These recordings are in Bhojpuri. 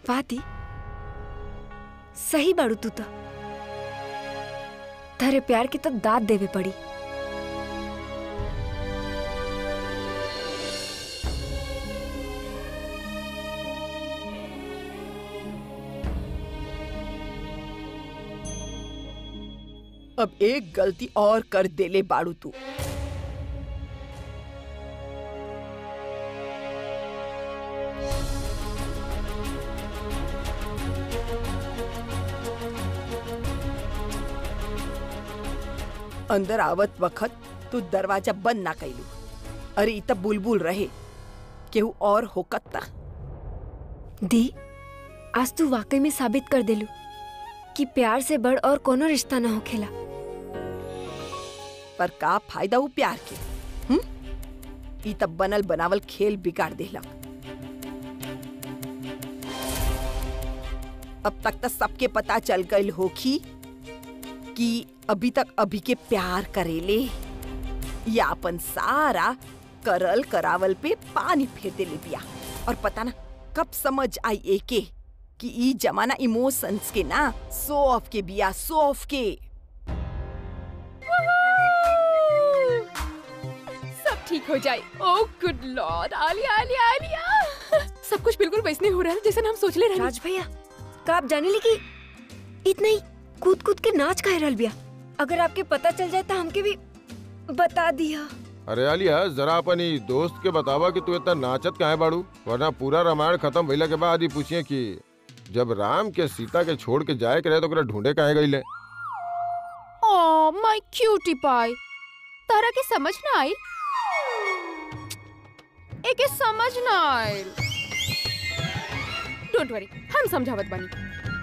वादी सही बाड़ू तू तो तारे प्यार की तो दाद देवे पड़ी अब एक गलती और कर देले बाड़ू तू अंदर आवत वक्त तू दरवाजा बंद ना कैलू अरे इ त बुलबुल रहे केहू और होकत ता दी आज तू वाकई में साबित कर देलू कि प्यार से बढ़ और कोनो रिश्ता ना होखेला पर का फायदा उ प्यार के हम ई तब बनल बनावल खेल बिगाड़ देलक अब तक तो सबके पता चल गई होखी कि अभी तक अभी के प्यार करेले या अपन सारा करल करावल पे पानी फेर देले बिया और पता ना कब समझ आई एके कि ई जमाना इमोशंस के ना सो ऑफ के बिया सो ऑफ के सब ठीक हो जाए oh good lord Alia Alia Alia सब कुछ बिल्कुल वैसने हो रहा है जैसे हम सोच ले रहे राज भैया का आप जाने ली कि इतना ही कूद कूद के नाच कह रहल बिया अगर आपके पता चल जाए तो हमके भी बता दिया अरे आलिया जरा अपन ई दोस्त के बतावा कि तू इतना नाचत काहे बाड़ू वरना पूरा रामायण खत्म भइला के बाद ही पूछिए कि जब राम के सीता के छोड़ के जाए के रहे तो ओकरा ढूंढे काहे गइले ओह माय क्यूटी पाई तारा के समझ ना आई एके समझ ना आई डोंट वरी हम समझावत बानी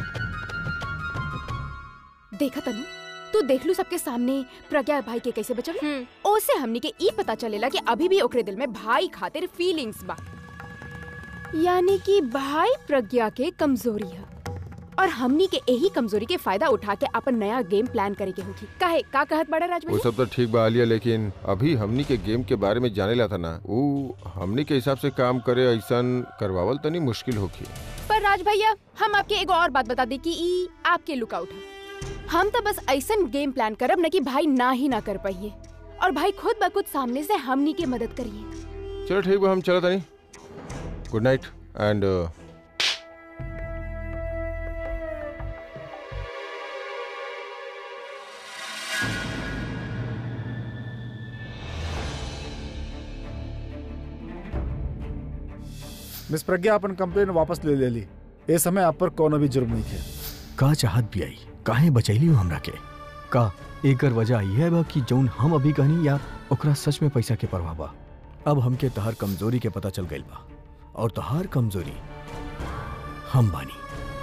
देखा तनु तू देख लू सबके सामने प्रज्ञा भाई के कैसे बचल हम्म ओसे हमनी के ई पता चलेला कि अभी भी ओकरे दिल में भाई खातिर फीलिंग्स बा यानी कि भाई प्रज्ञा के कमजोरी है और हमनी के यही कमजोरी के फायदा उठा के अपन नया गेम प्लान करे के होगी काहे का कहत बड़ा राज वो भैया सब तो ठीक बा आलिया लेकिन अभी हमनी के गेम के बारे में जाने ला था ना वो हमनी के हिसाब से काम करे ऐसन करवावल तनी मुश्किल होखी पर राज भैया हम आपके एगो और बात बता दे कि ई आपके लुकआउट है हम तो बस ऐसन गेम प्लान करब न कि भाई ना ही ना कर पाइए और भाई खुद ब खुद सामने से हमनी के मदद करिए चलो ठीक बा हम चलो तनी good night and miss Pragya अपन कंप्लेन वापस ले लेली ए समय आप पर कोनो भी जुर्म नहीं है का चाहत भी आई काहे बचैली हो हमरा के का एकर वजह यह बा कि जौन हम अभी कहनी या ओकरा सच में पैसा के परवाह बा अब हमके तहार कमजोरी के पता चल गइल बा और तहार कमजोरी हम बानी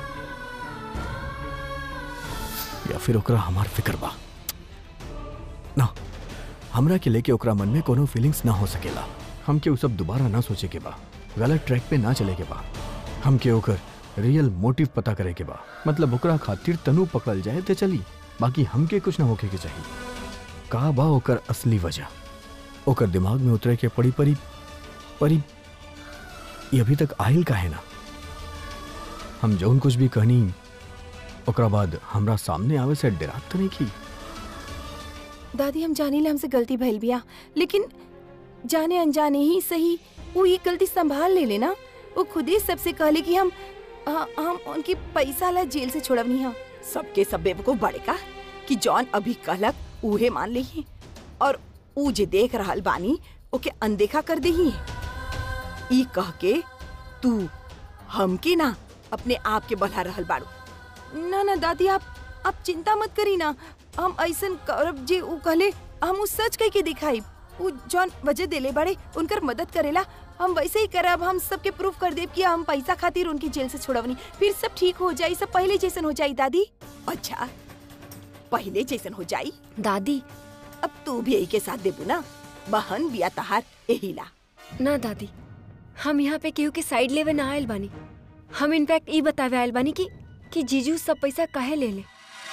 या फिर ओकरा हमार फिक्र बा ना हमरा के लेके ओकरा मन में कोनो फीलिंग्स ना हो सकेला हमके उ सब दोबारा ना सोचे के बा गलत ट्रैक पे ना चले के बा हमके ओकर रियल मोटिव पता करे के बा मतलब ओकरा खातिर तनु पकड़ल जाए ते चली बाकी हमके कुछ ना होके के चाहिए का बा ओकर असली वजह ओकर दिमाग में उतरे के पड़ी परी परी ये अभी तक आयल का है ना हम जौन कुछ भी कहनी ओकरा बाद हमरा सामने आवे से डरात तो नहीं की दादी हम जाने ले हमसे गलती भइल बिया लेकिन जाने अनजाने ही सही वो ये गलती संभाल ले लेना वो खुद ही सबसे कहले कि हम आ, हम उनकी पैसा ला जेल से छोड़वनी हा सबके सब बेवकूफ बड़े का कि जॉन अभी कहलक उहे मान ली और ऊ जे देख रहल बानी ओके अनदेखा कर दही ई कह के तू हमके ना अपने आप के बढ़ा रहल बाड़ू ना ना दादी आप आप चिंता मत करी ना हम ऐसन करब जे ऊ कहले हम ऊ सच कह के दिखाई ऊ जौन वजह देले बड़े उनकर मदद करेला हम वैसे ही करब हम सबके प्रूफ कर देब कि हम पैसा खातिर उनकी जेल से छुड़वनी फिर सब ठीक हो जाई सब पहले जैसन हो जाई दादी अच्छा पहले जैसन हो जाई दादी अब तू भी यही के साथ देबू ना बहन बिया तहार यही ला ना दादी हम यहाँ पे केहू के साइड लेवे ना आयल बानी हम इनफैक्ट ई बतावे आयल बानी कि कि जीजू सब पैसा काहे ले ले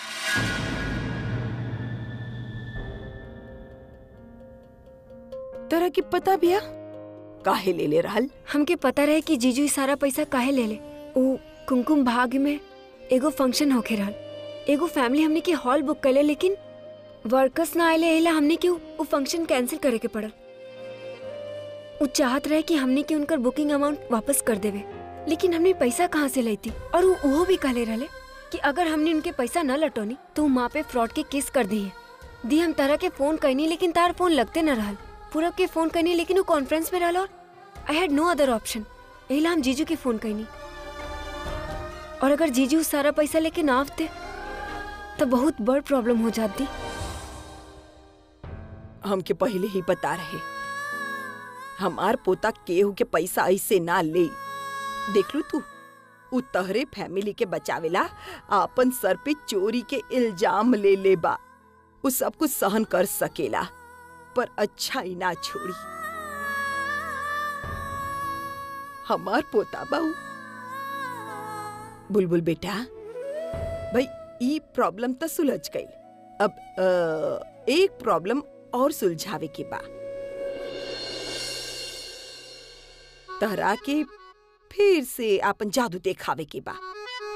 तरह की पता बिया काहे ले ले रहल हमके पता रहे कि जीजू ई सारा पैसा काहे ले ले ऊ कुमकुम भाग्य में एगो फंक्शन होके रहल एगो फैमिली हमने के हॉल बुक कैले लेकिन वर्कर्स ना आए एला हमने के वो फंक्शन कैंसिल करे के पड़ल वो चाहत रहे कि हमने के उनकर बुकिंग अमाउंट वापस कर देवे लेकिन हमने पैसा कहाँ से लैती और वो उहो भी कहले रहले कि अगर हमने उनके पैसा न लटौनी तो वो माँ पे फ्रॉड के केस कर दिए दी हम तारा के फोन करनी लेकिन तार फोन लगते न रहल पूरब के फोन करनी लेकिन वो कॉन्फ्रेंस में रहल और I had no other option एहिला हम जीजू के फोन करनी और अगर जीजू सारा पैसा लेके ना आवते तो बहुत बड़ प्रॉब्लम हो जाती हमके पहले ही बता रहे हमार पोता केहू के पैसा ऐसे ना ले देख लू तू उ तहरे फैमिली के बचावेला आपन सर पे चोरी के इल्जाम ले ले बा उ सब कुछ सहन कर सकेला पर अच्छा ही ना छोड़ी हमार पोता बाऊ बुलबुल बेटा भाई ई प्रॉब्लम तो सुलझ गई अब अ, एक प्रॉब्लम और सुलझावे के बा तहरा के फिर से आपन जादू देखावे के बा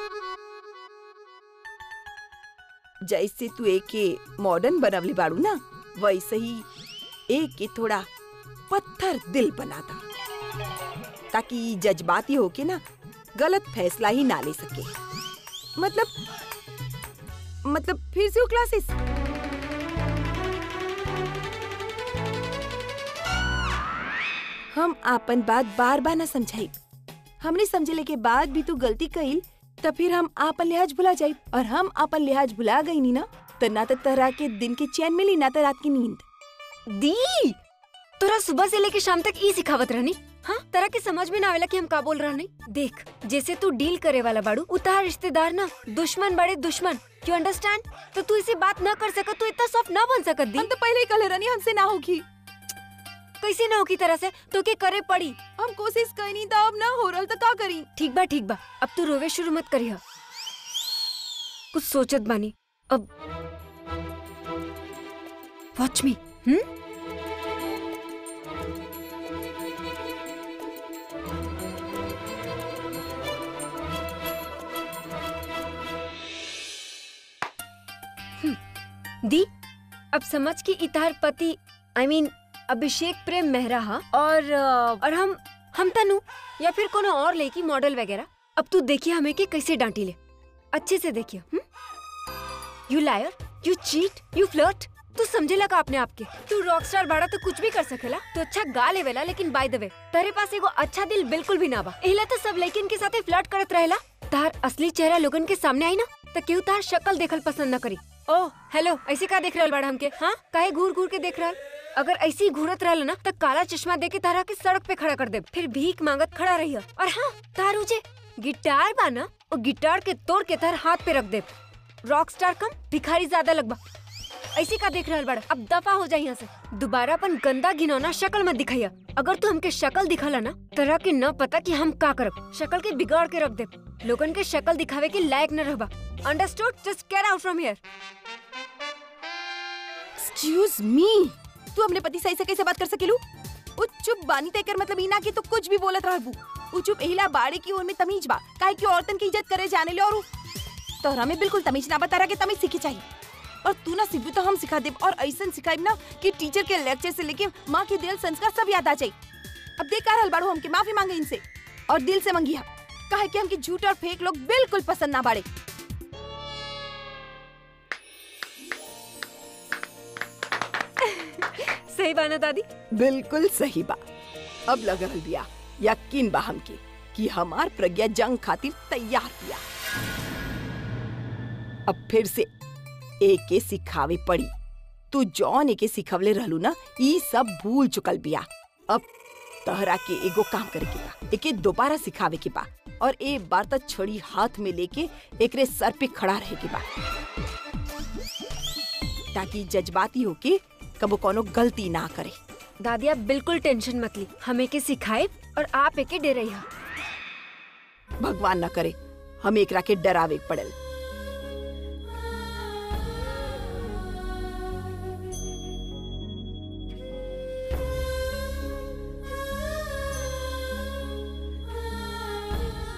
जैसे तू एक के मॉडर्न बनवली बाड़ू ना वैसे ही एक के थोड़ा पत्थर दिल बना दा ताकि ई जज्बाती होके ना गलत फैसला ही ना ले सके मतलब मतलब फिर से वो क्लासेस हम आपन बात बार बार ना समझाई हमने समझले के बाद भी तू गलती कईल तो फिर हम आपन लिहाज भुला जाई और हम आपन लिहाज भुला गई नी ना तो ना तो तरह के दिन के चैन मिली ना तो रात की नींद दी तोरा सुबह से लेके शाम तक ई सिखावत रहनी हाँ तरह के समझ में ना आवेला कि हम का बोल रहनी देख जैसे तू डील करे वाला बाड़ू उतार रिश्तेदार ना दुश्मन बड़े दुश्मन यू अंडरस्टैंड तो तू इसे बात ना कर सकत तू इतना सॉफ्ट ना बन सकत दी हम तो पहले ही कहले रहनी हमसे ना होगी कैसे ना होगी तरह से तो के करे पड़ी हम कोशिश कईनी तो अब ना हो रहल तो का करी ठीक बा ठीक बा अब तू रोवे शुरू मत करिया कुछ सोचत बानी अब वॉच मी हम्म हम्म, दी अब समझ कि इतार पति आई I मीन mean, अभिषेक प्रेम मेहरा हा और अ, और हम हम तनु या फिर कोनो और लेकी मॉडल वगैरह अब तू देखिए हमें कि कैसे डांटी ले अच्छे से देखिए you liar you chit you flirt तू समझे लगा अपने आप के तू रॉक स्टार बाड़ा तो कुछ भी कर सकेला तो अच्छा गा लेवेला लेकिन बाय द वे तेरे पास एगो अच्छा दिल बिल्कुल भी ना बा एला तो सब लेकिन के साथे फ्लर्ट करत रहेला तार असली चेहरा लोगन के सामने आई ना तो केहू तार शक्ल देखल पसंद न करी ओह हेलो ऐसे का देख रहल बाड़ा हमके हाँ काहे घूर घूर के देख रहल अगर ऐसे ही घूरत रहल ना तो काला चश्मा दे के तारा के सड़क पे खड़ा कर दे फिर भीख मांगत खड़ा रही और हाँ तारू जे गिटार बा ना वो गिटार के तोड़ के तार हाथ पे रख दे रॉक स्टार कम भिखारी ज्यादा लगबा ऐसे का देख रहल बड़ा अब दफा हो जाए यहाँ से दोबारा अपन गंदा घिनौना शक्ल मत दिखाइया अगर तू हमके शक्ल दिखाला ना तरह के न पता कि हम का करब शक्ल के बिगाड़ के रख दे लोगन के शक्ल दिखावे के लायक न रहबा understood just get out from here excuse me तू अपने पति से ऐसे कैसे बात कर सकेलू वो चुप बानी तेकर मतलब इना की तो कुछ भी बोलत रहबू वो चुप एहिला बाड़े की ओर में तमीज बा काहे कि औरतन की इज्जत करे जाने ले और उ- तोहरा में बिल्कुल तमीज ना बता रहा के तमीज सीखी चाहिए और तू ना सीखबू तो हम सिखा देब और ऐसन सिखाइब ना कि टीचर के लेक्चर से लेके माँ के दिल संस्कार सब याद आ जाई अब देख का रहल बाड़ू हमके माफी मांगे इनसे और दिल से मंगिया काहे कि हमके झूठ और फेक लोग बिल्कुल पसंद ना बाड़े सही बाना दादी बिल्कुल सही बा अब लग रहल बिया यकीन बा हमके कि हमार प्रज्ञा जंग खातिर तैयार बिया अब फिर से एक के सिखावे पड़ी तू जौन एके सिखवले रहलू ना ई सब भूल चुकल बिया अब तहरा के एगो काम करे के बा एके दोबारा सिखावे के बा और एक बार तक छड़ी हाथ में लेके एकरे सर पे खड़ा रहे के बा ताकि जज्बाती होके कबो कोनो गलती ना करे दादी आप बिल्कुल टेंशन मत ली हमें के सिखाए और आप एके डे रही भगवान न करे हम एकरा के डरावे पड़ल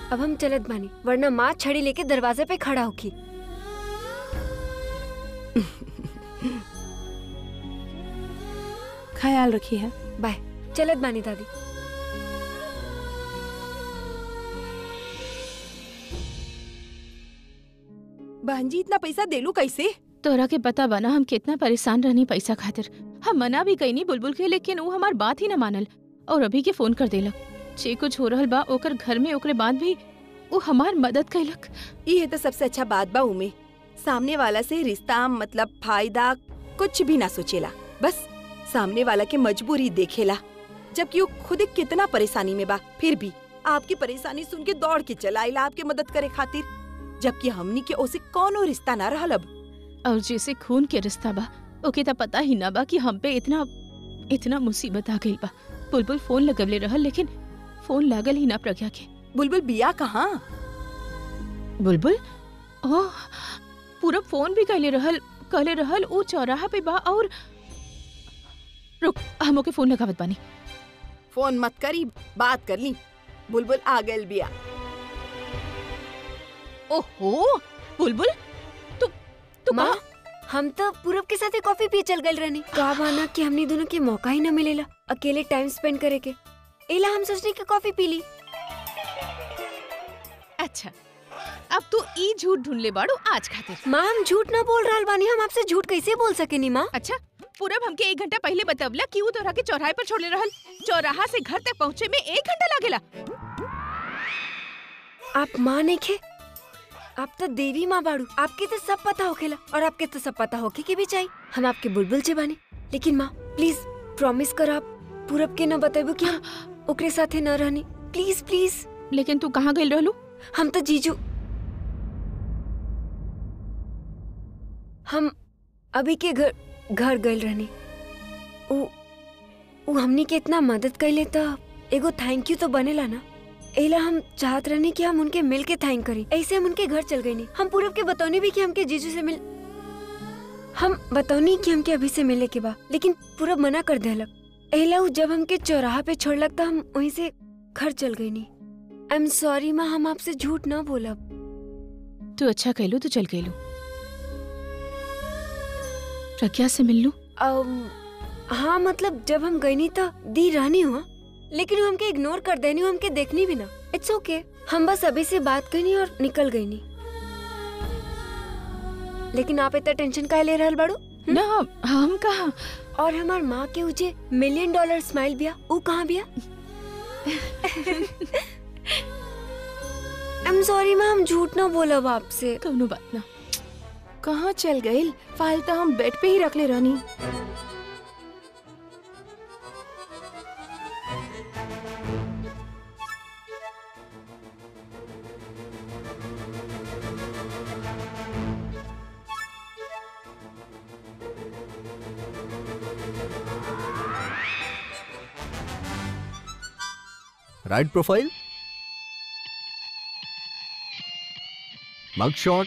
अब हम चलत बानी वरना माँ छड़ी लेके दरवाजे पे खड़ा होखी ख्याल रखिए है बाय चलत बानी दादी बहन जी इतना पैसा देलू कैसे तोरा के पता बना हम कितना परेशान रहनी पैसा खातिर हम मना भी कईनी बुलबुल के लेकिन वो हमार बात ही न मानल और अभी के फोन कर देलक जे कुछ हो रहल बा ओकर घर में ओकरे बाद भी वो हमार मदद कैलक ये तो सबसे अच्छा बात बा उमे सामने वाला से रिश्ता मतलब फायदा कुछ भी ना सोचेला बस सामने वाला के मजबूरी देखेला जबकि वो खुद कितना परेशानी में बा फिर भी आपकी परेशानी सुन के दौड़ के चला आइला आपके मदद करे खातिर जबकि हमनी के ओसे कौनो रिश्ता ना रहल अब और जैसे खून के रिश्ता बा ओके त पता ही ना बा कि हम पे इतना इतना मुसीबत आ गई बा बुलबुल फोन लगवले रहल लेकिन फोन लागल ही ना प्रज्ञा के बुलबुल बिया कहाँ बुलबुल ओह पूरा फोन भी कहले रहल कहले रहल ऊ चौराहा पे बा और रुक हम ओके फोन लगावत बानी फोन मत करी बात कर ली बुलबुल आ गल बिया ओहो बुलबुल तू तू माँ कहाँ- हम तो पूरब के साथ कॉफी पी चल गए रहनी का बाना कि हमनी दोनों के मौका ही न मिलेला अकेले टाइम स्पेंड करे के एला हम सोचने की कॉफी पी ली अच्छा अब तू ई झूठ ढूंढ ले बाड़ू आज खातिर माँ हम झूठ ना बोल रहा बानी हम आपसे झूठ कैसे बोल सके नी माँ अच्छा पूरब हमके एक घंटा पहले बतवला कि वो तोरा के चौराहे पर छोड़ले रहल चौराहा से घर तक पहुँचे में एक घंटा लागेला आप माँ नहीं खे आप तो देवी माँ बाड़ू आपके तो सब पता होखेला और आपके तो सब पता होके के भी चाहिए हम आपके बुलबुल से बानी लेकिन माँ प्लीज प्रॉमिस कर आप पूरब के न बतेबू कि हम ओकरे साथे न रहनी प्लीज प्लीज लेकिन तू कहाँ गई रहलू हम तो जीजू हम अभी के घर घर गए रहनी उ उ हमनी के इतना मदद कैले त एगो थैंक यू तो बनेला ना एला हम चाहत रहनी कि हम उनके मिल के थैंक करी ऐसे हम उनके घर चल गई नहीं हम पूरब के बतौनी भी कि हमके जीजू से मिल हम बतौनी कि हमके अभी से मिले के बा लेकिन पूरब मना कर देलक एला उ जब हमके चौराहा पे छोड़लक त हम वहीं से घर चल गई नहीं आई एम सॉरी माँ हम आपसे झूठ ना बोलब तू अच्छा कहलू तो चल गईलू प्रज्ञा से मिल लू अम, हाँ मतलब जब हम गई नहीं तो दी रहनी हुआ लेकिन वो हमके इग्नोर कर देनी हमके देखनी भी ना इट्स ओके okay. हम बस अभी से बात करनी और निकल गई नहीं लेकिन आप इतना टेंशन काहे ले रहल बाड़ू ना हम कहा और हमार माँ के उजे मिलियन डॉलर स्माइल बिया ऊ कहाँ बिया आई एम सॉरी माँ हम झूठ ना बोलब आपसे कौनो बात ना कहाँ चल गए फाइल तो हम बेड पे ही रख ले रहनी राइट प्रोफाइल मग शॉट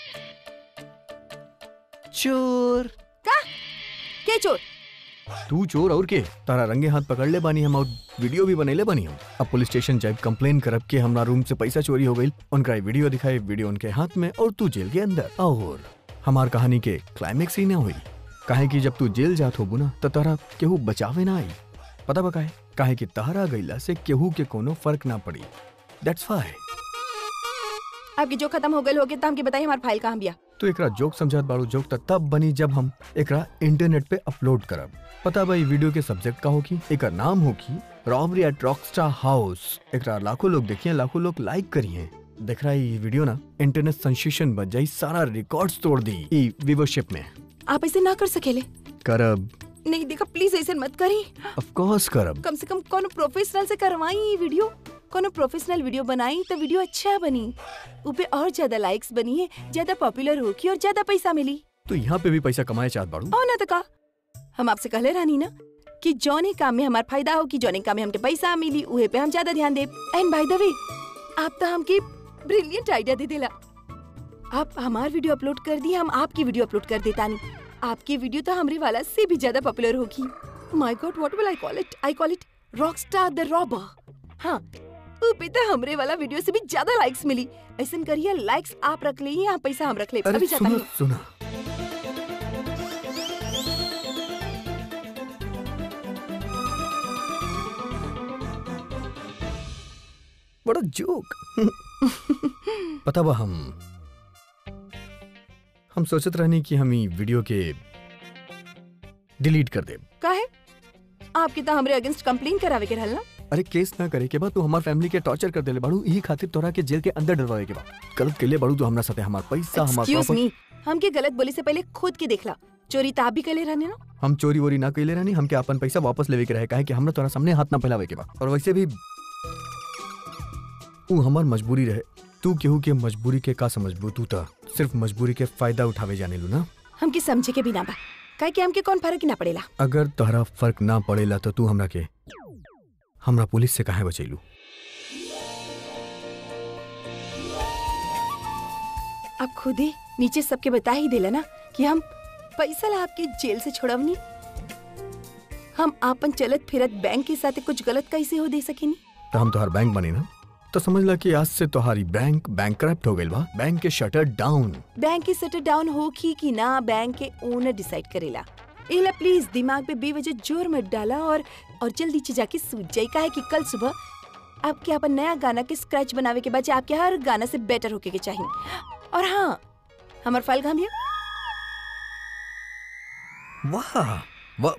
चोर के चोर तू चोर और के तारा रंगे हाथ पकड़ ले बानी हम और वीडियो भी बनेले बानी हम अब पुलिस स्टेशन जाए कंप्लेन करब के हमरा रूम से पैसा चोरी हो गई उनका वीडियो दिखाए वीडियो उनके हाथ में और तू जेल के अंदर और हमार कहानी के क्लाइमेक्स ही ना हुई काहे कि जब तू जेल जात होबू ना तो तारा केहू बचावे ना आई पता बा काहे काहे कि तहरा गईला से केहू के कोनो फर्क ना पड़ी दैट्स वाई आपकी जो खत्म हो गई होगी तो हमके बताइए हमारी फाइल कहाँ बिया तो एकरा जोक समझात बाड़ू जोक त तब बनी जब हम एकरा इंटरनेट पे अपलोड करब पता बा ई वीडियो के सब्जेक्ट का होगी एकर नाम होगी रॉबरी एट रॉकस्टार हाउस एकरा लाखों लोग देखिए लाखों लोग लाइक करिए देख रहा है ये वीडियो ना इंटरनेट सेंसेशन बन जाई सारा रिकॉर्ड्स तोड़ दी ई व्यूवरशिप में आप ऐसे ना कर सकेले करब नहीं देखा प्लीज ऐसे मत करी ऑफ कोर्स करब कम से कम कोनो प्रोफेशनल से करवाई ये वीडियो कोनो प्रोफेशनल वीडियो बनाई तो वीडियो अच्छा बनी ऊपे और ज्यादा लाइक्स बनी है ज्यादा पॉपुलर होगी और ज्यादा पैसा मिली तो यहाँ पे भी पैसा कमाए चाहत बाड़ू और ना तो का हम आपसे कहले रानी ना कि जौने काम में हमारा फायदा हो कि जौने काम में हमके पैसा मिली उहे पे हम ज्यादा ध्यान दे एंड बाय द वे आप तो हमके ब्रिलियंट आइडिया दे देला आप हमार वीडियो अपलोड कर दिए हम आपकी वीडियो अपलोड कर देता नहीं आपकी वीडियो तो हमरे वाला से भी ज्यादा पॉपुलर होगी my God what will I call it I call it rockstar the robber हाँ ऊ पे तो हमरे वाला वीडियो से भी ज्यादा लाइक्स मिली ऐसन करिए लाइक्स आप रख ले यहाँ पैसा हम रख ले अरे अभी जाता सुनो हूँ सुनो बड़ा जोक पता बा हम हम सोचत रहनी कि हम ई वीडियो के डिलीट कर दे काहे आपके तो हमरे अगेंस्ट कंप्लेन करावे के रहल ना अरे केस ना करे के बाद तू हमार फैमिली के टॉर्चर कर देले बाड़ू यही खातिर तोरा के जेल के अंदर डलवावे के बा गलत केले बाड़ू तो हमरा साथे हमार पैसा हमार एक्सक्यूज प्रॉपर्टी मी हमके गलत बोले से पहले खुद के देखला चोरी तो आप भी कले रहने ना हम चोरी वोरी ना कइले रहनी हमके अपन पैसा वापस लेवे के रहे काहे कि हमरा तोरा सामने हाथ ना फैलावे के बा और वैसे भी ऊ हमार मजबूरी रहे तू केहू के मजबूरी के का समझबू तू त सिर्फ मजबूरी के फायदा उठावे जाने लू ना हमके समझे के बिना बा काहे कि हमके कौन फर्क ही ना पड़ेला अगर तोहरा फर्क ना पड़ेला तो तू हमरा के हमरा पुलिस से काहे बचैलू आप खुद ही नीचे सबके बता ही देला ना कि हम पैसा ला आपके जेल से छोड़वनी हम आपन चलत फिरत बैंक के साथ कुछ गलत कैसे हो दे सकेनी तो हम तोहार बैंक बने ना तो समझ ला कि आज से तोहारी बैंक बैंक हो गइल बा बैंक के शटर डाउन बैंक के शटर डाउन हो की कि ना बैंक के ओनर डिसाइड करेला एला प्लीज दिमाग पे बेवजह जोर मत डाला और और जल्दी से जाके सूझ जाए काहे कि कल सुबह आपके अपन नया गाना के स्क्रैच बनावे के बाद आपके हर गाना से बेटर होके के चाहिए और हाँ हमार फाइल घामिए वाह वाह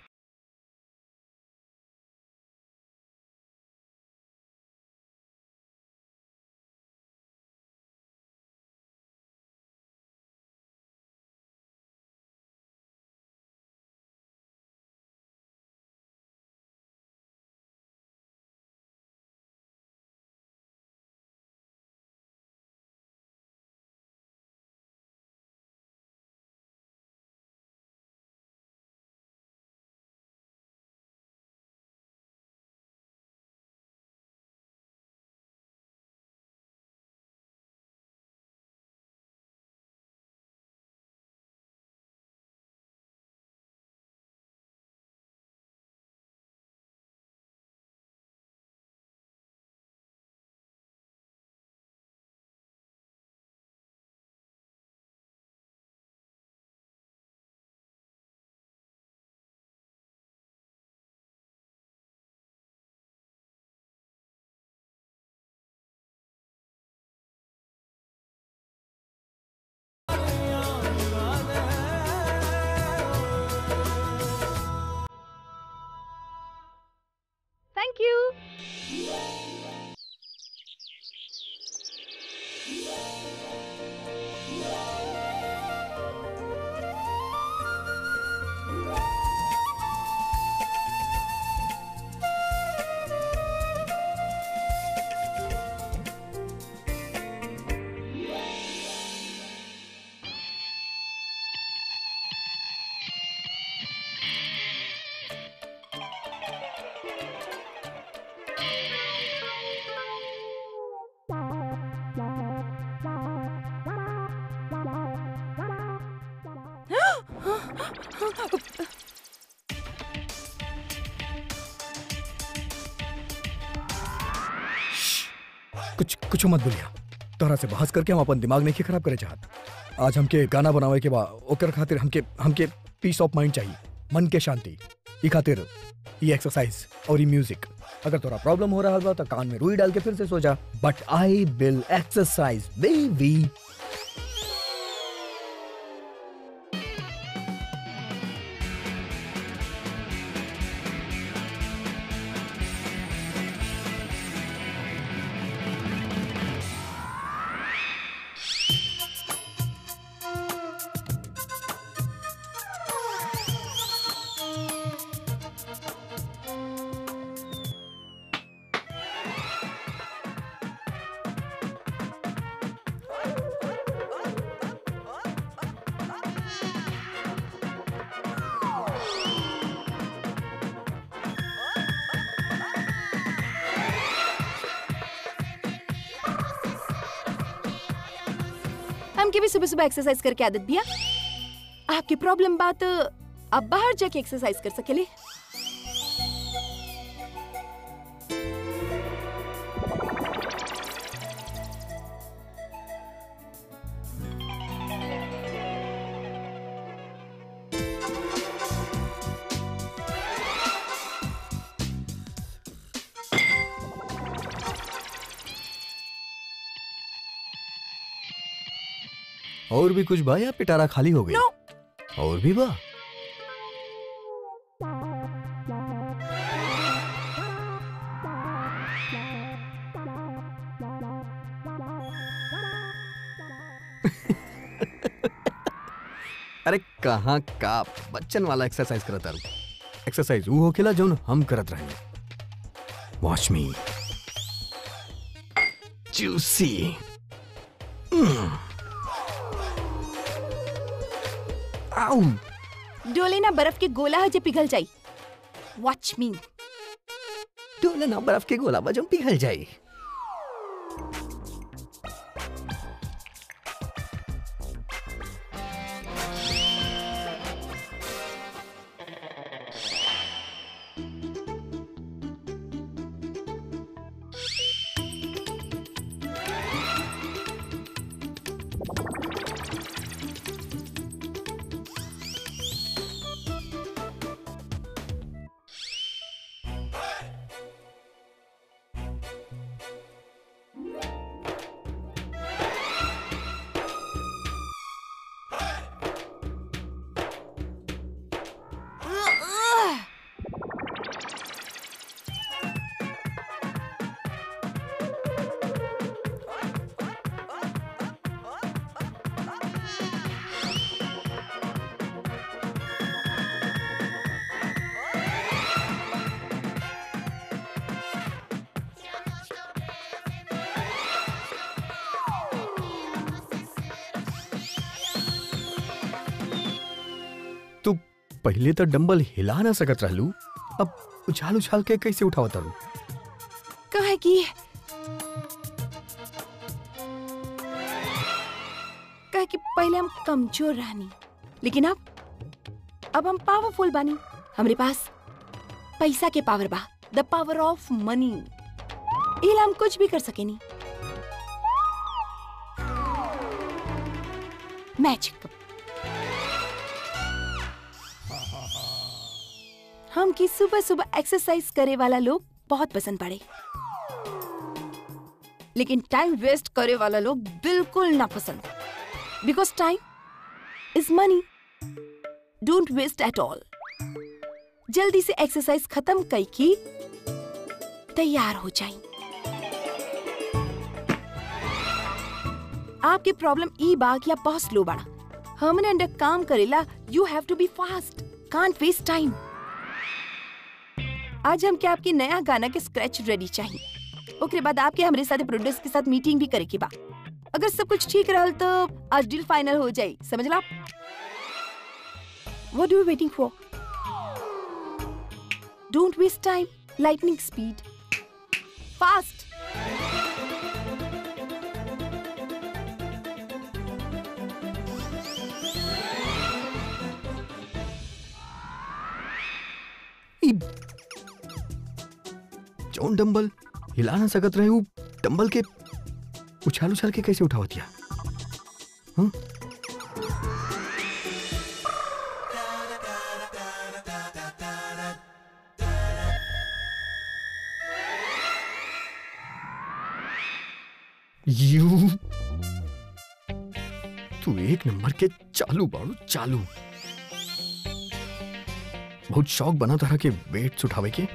थैंक यू कुछ कुछ मत बोलिया तोहरा से बहस करके हम अपन दिमाग नहीं खराब करे चाहत आज हमके गाना बनावे के बा ओकर खातिर हमके हमके पीस ऑफ माइंड चाहिए मन के शांति ई खातिर ई एक्सरसाइज और ई म्यूजिक अगर तोरा प्रॉब्लम हो रहा बा तो कान में रुई डाल के फिर से सो जा but I will exercise baby हमके भी सुबह सुबह एक्सरसाइज करके आदत बिया आपकी प्रॉब्लम बात अब बाहर जाके एक्सरसाइज कर सकेले और भी कुछ बा या पिटारा खाली हो गई No. और भी बा अरे कहाँ का बच्चन वाला एक्सरसाइज करत तारू एक्सरसाइज वो होखेला जौन हम करत रहे वॉच मी जूसी आउ डोले ना बर्फ के गोला है जे पिघल जाई वॉच मी डोले ना बर्फ के गोला बजम पिघल जाए तू पहले तो डंबल हिला ना सकत रहलू अब उछाल उछाल के कैसे उठावत रहू कहे कि कहे कि पहले हम कमजोर रहनी लेकिन अब अब हम पावरफुल बानी हमरे पास पैसा के पावर बा द पावर ऑफ मनी इला हम कुछ भी कर सकेनी मैजिक हम की सुबह सुबह एक्सरसाइज करे वाला लोग बहुत पसंद पड़े लेकिन टाइम वेस्ट करे वाला लोग बिल्कुल ना पसंद because time is money don't waste at all जल्दी से एक्सरसाइज खत्म कई की तैयार हो जाए आपके प्रॉब्लम ई बाग या बहुत स्लो बड़ा हमने अंडर काम करेला you have to be fast can't waste time आज हम क्या आपके नया गाना के स्क्रैच रेडी चाहिए ओकरे बाद आपके हमारे साथ प्रोड्यूसर के साथ मीटिंग भी करे के बा अगर सब कुछ ठीक रहल तो आज डील फाइनल हो जाई समझ ला what are you waiting for don't waste time lightning speed fast ई जौन डंबल हिला ना सकत रहे उ डंबल के उछाल उछाल के कैसे उठावतिया हाँ? यू तू एक नंबर के चालू बाड़ू चालू बहुत शौक बना तरह के वेट्स उठावे के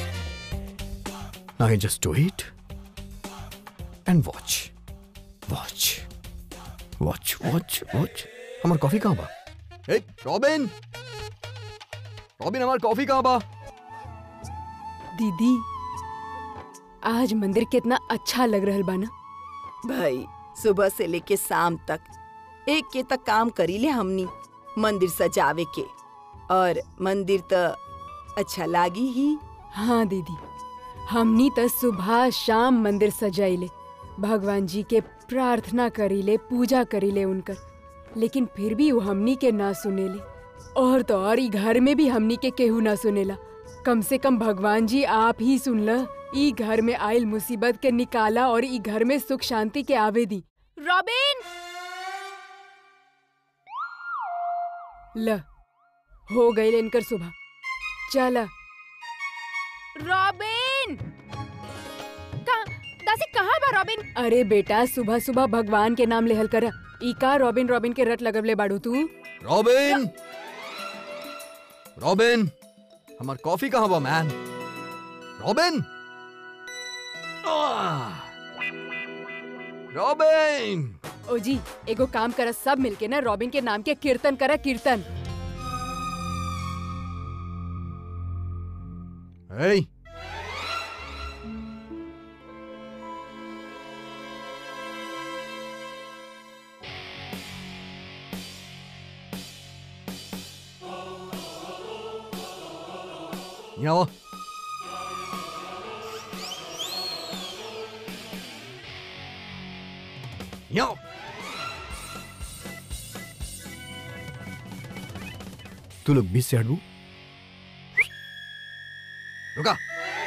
I just do it and watch watch watch watch watch हमार कॉफी कहाँ बा ए रॉबिन रॉबिन हमार कॉफी कहाँ बा दीदी आज मंदिर कितना अच्छा लग रहल बा ना भाई सुबह से लेके शाम तक एक के तक काम करी ले हमनी मंदिर सजावे के और मंदिर तो अच्छा लागी ही हाँ दीदी हमनी त सुबह शाम मंदिर सजाइले भगवान जी के प्रार्थना करीले पूजा करीले उनकर लेकिन फिर भी वो हमनी के ना सुनेले और तो और ई घर में भी हमनी के केहू ना सुनेला कम से कम भगवान जी आप ही सुन ल ई घर में आयल मुसीबत के निकाला और ई घर में सुख शांति के आवे दी रॉबिन ल हो गई इनकर सुबह चला रॉबिन कहाँ दासी कहाँ बा रॉबिन अरे बेटा सुबह सुबह भगवान के नाम लेहल कर ई का रॉबिन रॉबिन के रट लगवले बाड़ू तू रॉबिन रॉबिन हमार कॉफी कहाँ बा मैन रॉबिन आह! रॉबिन ओ जी एगो काम कर सब मिलके ना रॉबिन के नाम के कीर्तन करा कीर्तन Hey! यहाँ आओ। यहाँ आओ। तू लोग बीच से हटू रुका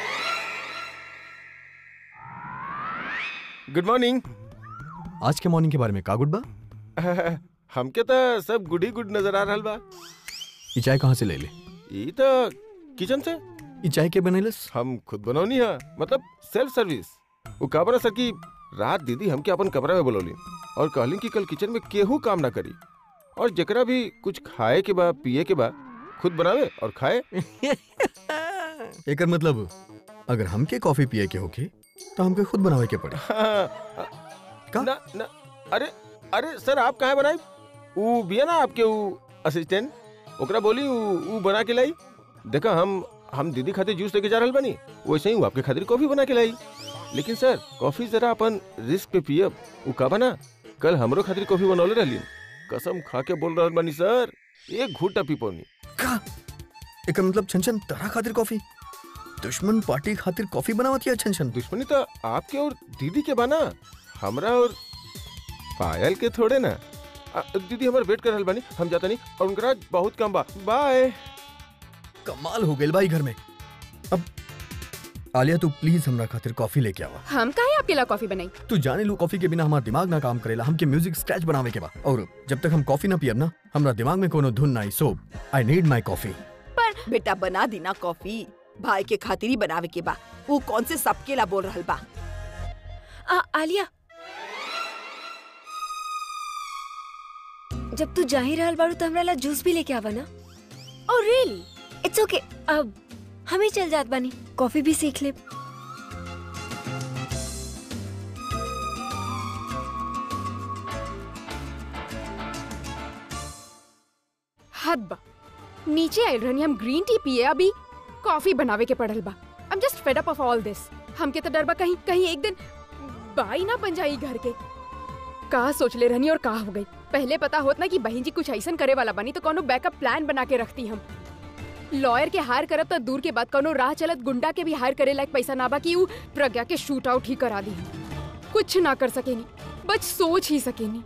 गुड मॉर्निंग आज के मॉर्निंग के बारे में का गुड बा हमके तो सब गुड ही गुड नजर आ रहल बा ये चाय कहाँ से ले ले ई तो किचन से ये चाय के बनैलस हम खुद बनौनी है मतलब सेल्फ सर्विस वो का बना सर कि रात दीदी हमके अपन कमरा में बुलौली और कहली कि कल किचन में केहू काम ना करी और जेकरा भी कुछ खाए के बा पिए के बा खुद बनावे और खाए एकर मतलब अगर हमके कॉफी पिए के होके तो हमके खुद बनावे के पड़ी का? ना ना अरे अरे सर आप कहाँ बनाई वो बिया ना आपके वो असिस्टेंट ओकरा बोली वो वो बना के लाई देखा हम हम दीदी खातिर जूस लेके जा रहल बनी वैसे ही वो आपके खातिर कॉफी बना के लाई लेकिन सर कॉफी जरा अपन रिस्क पे पियब वो का बना कल हमरो खातिर कॉफी बनौले रहली कसम खा के बोल रहल बनी सर एक घूटा पी पौनी का एकर मतलब छनछन तरह खातिर कॉफी दुश्मन पार्टी खातिर कॉफी बनावती है छनछन दुश्मनी तो आपके और दीदी के बना हमरा और पायल के थोड़े ना आ, दीदी हमारे वेट कर रहल बानी हम जाता नहीं और उनका आज बहुत काम बा बाय कमाल हो गेल भाई घर में अब आलिया तू प्लीज हमरा खातिर कॉफी लेके आवा हम काहे आपके ला कॉफी बनाई तू जाने लू कॉफी के बिना हमार दिमाग ना काम करेला हमके म्यूजिक स्क्रैच बनावे के बा और जब तक हम कॉफी ना पियब ना हमरा दिमाग में कोनो धुन ना आई सो आई नीड माय कॉफी बेटा बना देना कॉफी भाई के खातिर ही बनावे के बा वो कौन से सबके ला बोल रहल बा आ, आलिया जब तू जा ही रहल बाड़ू तो हमरा ला जूस भी लेके आवा ना ओ रियली इट्स ओके अब हम ही चल जात बानी कॉफी भी सीख ले हद बा नीचे आइल रहनी हम ग्रीन टी पिए अभी कॉफी बनावे के पड़ल बा I am just fed up of all this हमके तो डर बा कहीं कहीं एक दिन बाई ना बन जाई घर के का सोच ले रहनी और का हो गई पहले पता होत ना कि बहन जी कुछ ऐसन करे वाला बनी तो कोनो बैकअप प्लान बना के रखती हम लॉयर के हायर करब तो दूर के बाद कोनो राह चलत गुंडा के भी हायर करे लायक पैसा ना बा कि ऊ प्रज्ञा के शूट आउट ही करा दी कुछ ना कर सकेनी बस सोच ही सकेनी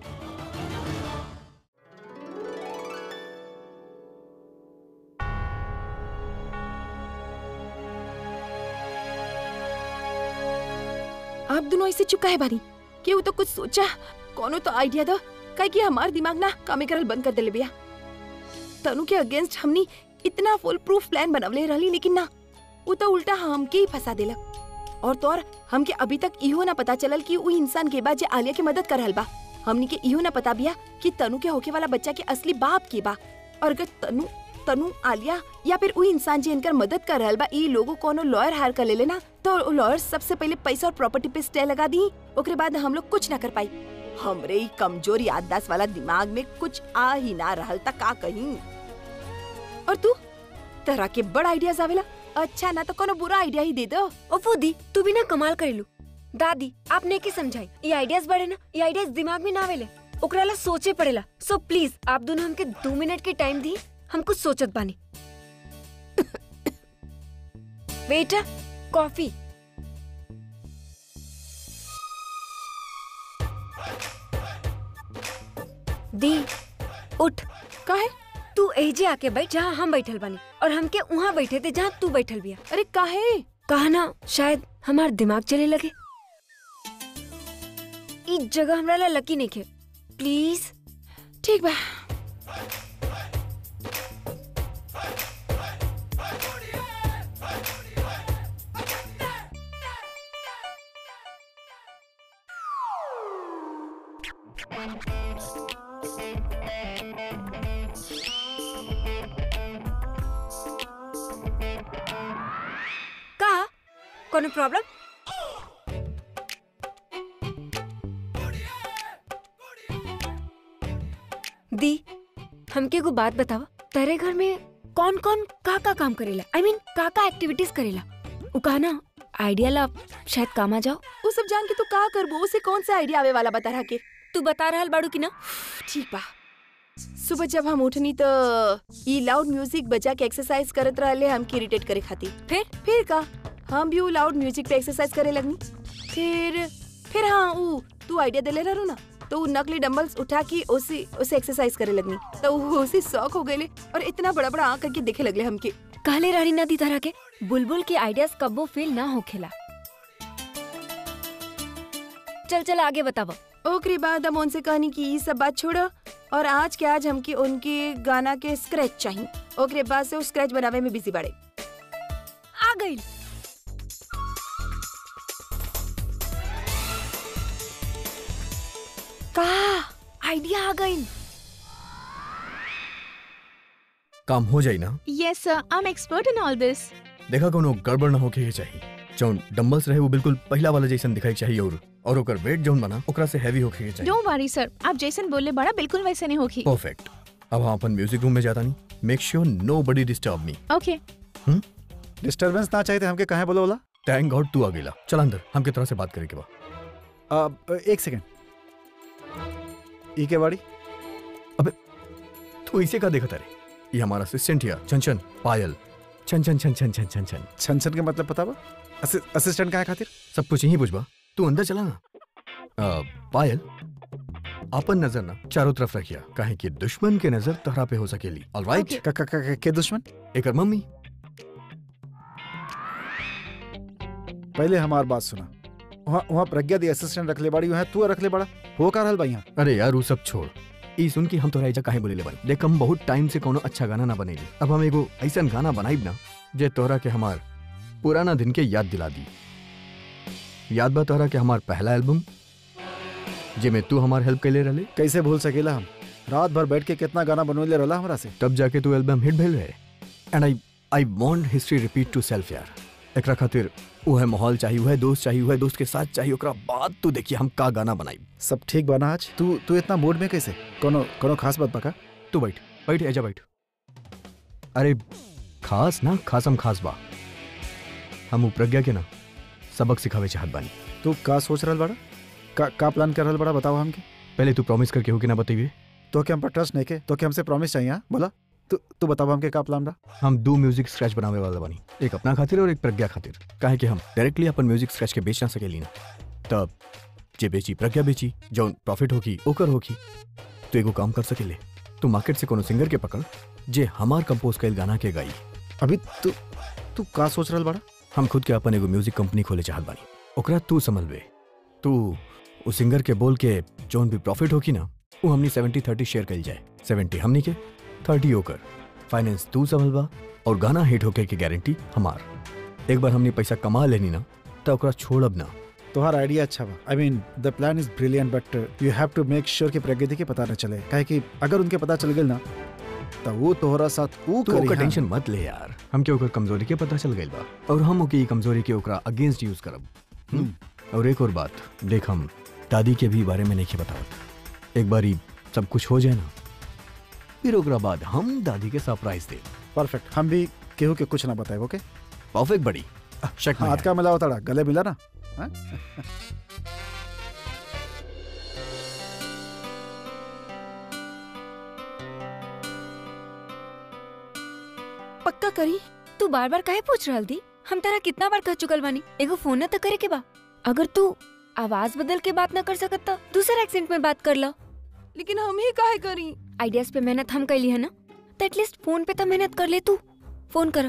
आप दोनों ऐसे चुप काहे बानी केहू तो कुछ सोचा कोनो तो आइडिया दो काहे कि हमार दिमाग ना कामे करल बंद कर देले बिया तनु के अगेंस्ट हमनी इतना फुल प्रूफ प्लान बनवले रहली लेकिन ना वो तो उल्टा हमके ही फंसा देलक और तो और हमके अभी तक इहो ना पता चलल कि उ इंसान के बा जे आलिया के मदद कर रहल बा हमनी के इहो ना पता बिया कि तनु के होके वाला बच्चा के असली बाप के बा और अगर तनु तनु आलिया या फिर उ इंसान जे इनकर मदद कर रहल बा ई लोगो कोनो लॉयर हायर कर लेले ना तो लॉयर सबसे पहले पैसा और प्रॉपर्टी पे स्टे लगा दी ओकरे बाद हम लोग कुछ ना कर पाई हमरे ई कमजोर याददाश्त वाला दिमाग में कुछ आ ही ना रहल त का कहीं और तू तरह के बड़ आइडियाज आवेला अच्छा ना तो कोनो बुरा आइडिया ही दे दो ओ फूदी तू भी ना कमाल करेलू दादी आपने के समझाई ये आइडियाज बड़े ना ये आइडियाज दिमाग में ना आवेले ओकरा ला सोचे पड़ेला सो प्लीज आप दोनों हमके दो मिनट के टाइम दी हम कुछ सोचत बानी वेटर कॉफी दी उठ काहे तू एजे आके बैठ जहाँ हम बैठल बानी और हमके वहाँ बैठे थे जहाँ तू बैठल बिया अरे काहे कहा ना शायद हमार दिमाग चले लगे ई जगह हमरा ला लकी नहीं खे प्लीज ठीक बा कोनो प्रॉब्लम दी हमके एगो बात बतावा तेरे घर में कौन कौन का का काम करेला आई I मीन mean, का का एक्टिविटीज करेला उ कहा ना आइडिया ला शायद काम आ जाओ वो सब जान के तू का करबो उसे कौन सा आइडिया आवे वाला बता रहा के तू बता रहल बाड़ू की ना ठीक बा सुबह जब हम उठनी तो ई लाउड म्यूजिक बजा के एक्सरसाइज करत रहले हमके इरिटेट करे खातिर फिर फिर का हम भी उ लाउड म्यूजिक पे एक्सरसाइज करे लगनी फिर फिर हाँ उ तू आइडिया देले रहू ना तो उ नकली डंबल्स उठा के उसे उसे एक्सरसाइज करे लगनी तो उ उसे शौक हो गए और इतना बड़ा बड़ा आंख करके देखे लगले हमके कहले रानी नदी तरह के बुलबुल के आइडियाज कब्बो फेल ना होखेला चल चल आगे बतावा ओकरे बाद हम उनसे कहनी कि ये सब बात छोड़ो और आज के आज हमके उनके गाना के स्क्रैच चाहिए ओकरे बाद से वो स्क्रैच बनावे में बिजी बाड़े आ गई का आइडिया आ गई काम हो जाई ना Yes, sir. I'm expert in all this. देखा कोनो गड़बड़ ना होके के चाहिए जौन डंबल्स रहे वो बिल्कुल पहला वाला जैसन दिखाई चाहिए और और ओकर वेट जौन बना ओकरा से हैवी होके के चाहिए Don't worry, sir. आप जैसन बोले बड़ा बिल्कुल वैसे नहीं होगी परफेक्ट अब हम अपन म्यूजिक रूम में जाता नहीं make sure nobody disturb me okay disturbance ना चाहिए थे हमके कहे बोलो बोला थैंक गॉड तू आ गेला चल अंदर हम किस तरह से बात करे के बा अब एक सेकेंड ई के बाड़ी तू इसे का देखता रे ये हमारा असिस्टेंट हिया छन पायल छन छन छन छन छन छन छन छन छन के मतलब पता बा असि, असिस्टेंट का है खातिर सब कुछ यही पूछबा तू अंदर चला ना आ, पायल अपन नजर ना चारों तरफ रखिया काहे कि दुश्मन के नजर तहरा पे हो सकेली ऑलराइट का, का, का, का, के दुश्मन एकर मम्मी पहले हमार बात सुना वहाँ वहाँ प्रज्ञा दी असिस्टेंट रख ले बाड़ी वहाँ तू रख ले बड़ा हो का रहल बा यहाँ अरे यार वो सब छोड़ ई सुन के हम तोरा एजा काहे बोले बन देख हम बहुत टाइम से कोनो अच्छा गाना ना बनेली अब हम एगो ऐसा गाना बनाइब ना जे तोरा के हमार पुराना दिन के याद दिला दी याद बा तोरा के हमार पहला एल्बम जेमे तू हमार हेल्प कैले रहले कैसे भूल सकेला हम रात भर बैठ के कितना गाना बनवले रहला हमरा से तब जाके तू एल्बम हिट भेल रहे and I I want history repeat to self यार एकरा खातिर उहे माहौल चाहिए उहे दोस्त चाहिए उहे दोस्त के साथ चाहिए ओकरा बाद तू देखिए हम का गाना बनाई सब ठीक बना आज तू तू इतना मूड में कैसे कोनो कोनो खास बात बका तू बैठ बैठ एजा बैठ अरे खास ना खासम खास बा हम उ प्रज्ञा के ना सबक सिखावे चाहत बानी तू का सोच रहल बड़ा का का प्लान कर रहल बड़ा बताओ हमके पहले तू प्रॉमिस करके हो कि ना बताइए तो के हम पर ट्रस्ट नहीं के तो के हमसे प्रॉमिस चाहिए हाँ? बोला तू तू बताओ हमके का प्लान बा हम दो म्यूजिक स्क्रैच बनावे वाला बानी एक अपना खातिर और एक प्रज्ञा खातिर काहे कि हम डायरेक्टली अपन म्यूजिक स्क्रैच के बेच ना सकेली ना तब जे बेची प्रज्ञा बेची जौन प्रॉफिट होगी ओकर होगी तो एगो काम कर सकेले तू मार्केट से कोनो सिंगर के पकड़ जे हमार कंपोज कइल गाना के गाई अभी तू तू का सोच रहल बड़ा हम खुद के अपन एगो म्यूजिक कंपनी खोले चाहत बानी ओकरा तू संभलबे तू उस सिंगर के बोल के जौन भी प्रॉफिट होगी ना वो हमनी सेवेंटी थर्टी शेयर कइल जाए सेवेंटी हमनी के थर्टी ओकर फाइनेंस तू संभलबा और गाना हिट होके की गारंटी हमार एक बार हमने पैसा कमा लेनी ना तो ओकरा छोड़ब ना तुम्हारा आइडिया अच्छा बा I mean the plan is brilliant but you have to make sure कि प्रगति के पता न चले काहे कि अगर उनके पता चल गई ना तो वो तोहरा साथ ऊ तू करी ओकर हाँ। टेंशन मत ले यार हम के ओकर कमजोरी के पता चल गइल बा और हम ओके ई कमजोरी के ओकरा अगेंस्ट यूज करब हम्म? और एक और बात देख हम दादी के भी बारे में नहीं बतावत एक बार सब कुछ हो जाए ना फिर ओकरा बाद हम दादी के सरप्राइज दे परफेक्ट हम भी केहू के कुछ ना बताए ओके परफेक्ट बड़ी शक में हाथ है। का मिला होता गले मिला ना हाँ? पक्का करी तू बार बार काहे पूछ रहल थी हम तेरा कितना बार कह चुकल बानी एगो फोन न तो करे के बा अगर तू आवाज बदल के बात न कर सकत तो दूसरा एक्सेंट में बात कर लो लेकिन हम ही काहे करी आइडियाज पे मेहनत हम कैली है ना तो एटलीस्ट फोन पे तो मेहनत कर ले तू फोन करो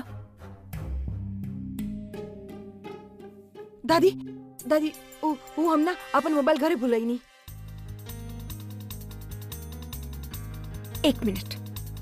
दादी दादी ओ वो हम ना अपन मोबाइल घरे भूलई नहीं एक मिनट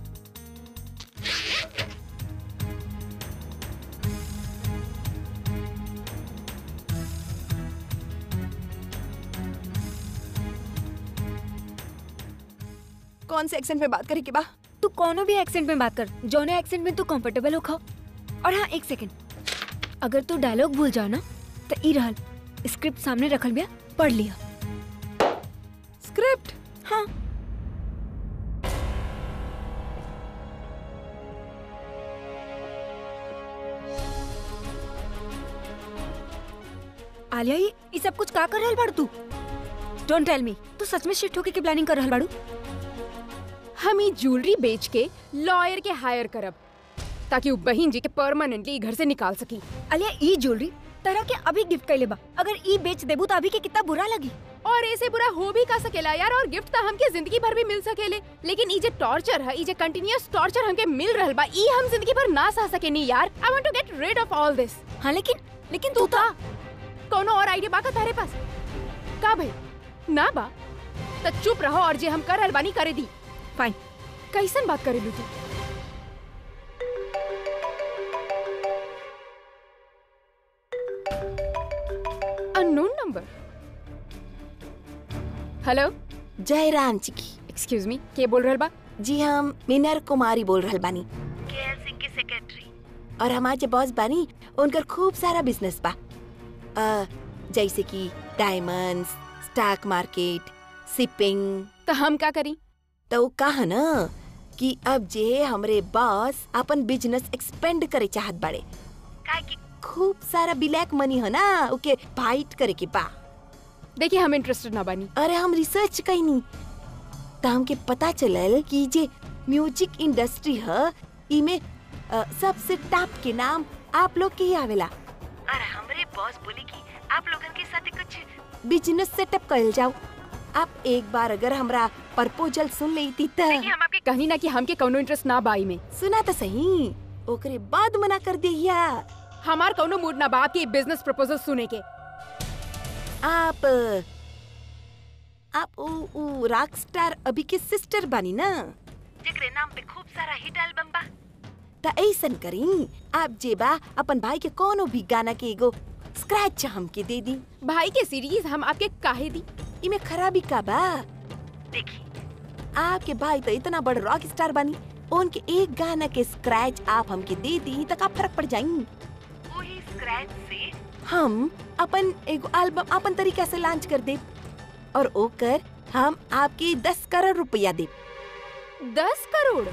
कौन से एक्सेंट में बात करे के बा तू कोनो भी एक्सेंट में बात कर जौने एक्सेंट में तू कंफर्टेबल हो खाओ और हाँ एक सेकंड अगर तू डायलॉग भूल जाओ ना तो ई रहल स्क्रिप्ट सामने रखल बिया पढ़ लिया स्क्रिप्ट हाँ आलिया ये ये सब कुछ का कर रहल बाड़ू तू डोंट टेल मी तू सच में शिफ्ट होके की प्लानिंग कर रहल बाड़ू हम ई ज्वेलरी बेच के लॉयर के हायर करब ताकि वो बहन जी के परमानेंटली घर से निकाल सकी आलिया ई ज्वेलरी तरह के अभी गिफ्ट कैले बा अगर ई बेच देबू तो अभी के कितना बुरा लगी और ऐसे बुरा हो भी का सकेला यार और गिफ्ट तो हमके जिंदगी भर भी मिल सकेले लेकिन ई जे टॉर्चर है ई जे कंटिन्यूअस टॉर्चर हमके मिल रहल बा ई हम जिंदगी भर ना सह सकेनी यार I want to get rid of all this हाँ लेकिन लेकिन तू तू था कोनो और आइडिया बा का तारे पास का भाई ना बा त चुप रहो और जे हम कर रहल बानी करे दी फाइन कैसन बात करे लू तू अननोन नंबर हेलो जयराम जी की एक्सक्यूज मी के बोल रहल बा जी हम मीनर कुमारी बोल रहल बानी केएल सिंह के सेक्रेटरी और हमार जे बॉस बानी उनकर खूब सारा बिजनेस बा अ, जैसे कि डायमंड्स स्टॉक मार्केट शिपिंग तो हम का करी तो कहा ना कि अब जे हमरे बॉस अपन बिजनेस एक्सपेंड करे चाहत बाड़े काहे कि खूब सारा ब्लैक मनी है ना ओके फाइट करे के बा देखिए हम इंटरेस्टेड ना बानी अरे हम रिसर्च कईनी त हमके पता चलल कि जे म्यूजिक इंडस्ट्री है इमे अ, सबसे टॉप के नाम आप लोग के ही आवेला और हमरे बॉस बोले कि आप लोगन के साथ कुछ बिजनेस सेटअप कइल जाओ आप एक बार अगर हमरा प्रपोजल सुन लेती त हम आपके कहनी ना कि हमके कौनो इंटरेस्ट ना बाई में सुना तो सही ओकरे बाद मना कर दिया हमार कौनो मूड ना बा कि बिजनेस प्रपोजल सुने के आप आप उ उ रॉक स्टार अभी के सिस्टर बानी ना जेकरे नाम पे खूब सारा हिट एल्बम बा त ऐसन करी आप जेबा अपन भाई के कोनो भी गाना के एगो स्क्रैच हमके दे दी भाई के सीरीज हम आपके काहे दी इमे खराबी का बा देखी आपके भाई तो इतना बड़ रॉक स्टार बानी उनके एक गाना के स्क्रैच आप हमके दे दी त का फर्क पड़ जाई वही स्क्रैच से हम अपन एगो एल्बम अपन तरीका से लॉन्च कर दे और ओकर हम आपके दस करोड़ रुपया दे दस करोड़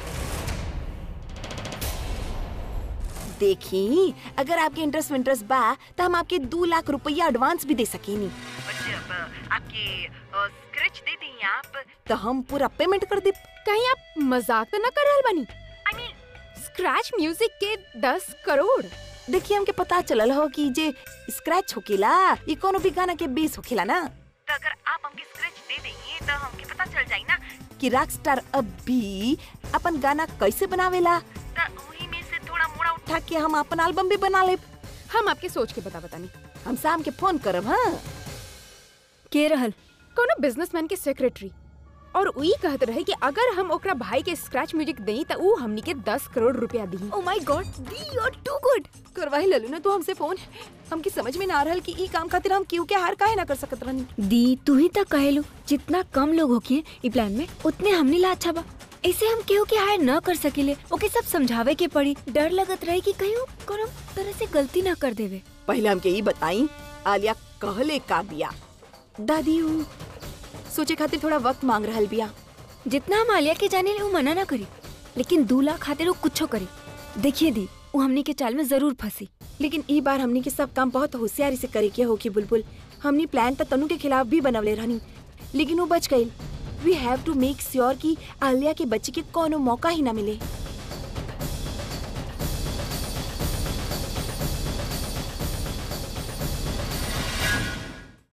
देखी अगर आपके इंटरेस्ट इंटरेस्ट बा तो हम आपके दो लाख रुपया एडवांस भी दे सकेनी आपके स्क्रैच दे दी आप तो हम पूरा पेमेंट कर दे कहीं आप मजाक तो न कर रहल बानी आई मीन स्क्रैच म्यूजिक के दस करोड़ देखिए हमके पता चलल हो कि जे स्क्रैच होकेला ये कोनो भी गाना के बेस होकेला ना तो अगर आप हमके स्क्रैच दे देंगे तो हमके पता चल जाई ना कि रॉक स्टार अब भी अपन गाना कैसे बनावेला तो वही में से थोड़ा मोड़ा उठा के हम अपन एल्बम भी बना लेब हम आपके सोच के बता बतानी हम शाम के फोन करब हाँ के रहल कोनो बिजनेसमैन के सेक्रेटरी और उही कहत रहे कि अगर हम ओकरा भाई के स्क्रैच म्यूजिक देई त ऊ हमनी के दस करोड़ रुपया दी ओ माय गॉड दी यू आर टू गुड करवाही ललू ना तू हमसे फोन हमके समझ में ना आ रहल कि ई काम खातिर हम क्यों के हार काहे ना कर सकत रहनी दी तू ही तक कहेलू जितना कम लोग होके ई प्लान में उतने हमने ला अच्छा बा ऐसे हम केहू के हायर न कर सकेले ओके सब समझावे के पड़ी डर लगत रहे कि कहीं कोनो तरह से गलती ना कर देवे पहले हमके ई बताई आलिया कहले का बिया दादी ऊ सोचे खातिर थोड़ा वक्त मांग रहल बिया जितना हम आलिया के जाने ले वो मना ना करी लेकिन दू लाख खातिर वो कुछो करी देखिए दी वो हमनी के चाल में जरूर फंसी लेकिन ई बार हमनी के सब काम बहुत होशियारी से करे के होके बुलबुल हमनी प्लान त तनु के खिलाफ भी बनवले रहनी लेकिन वो बच गई we have to make sure कि आलिया के बच्चे के कोनो मौका ही ना मिले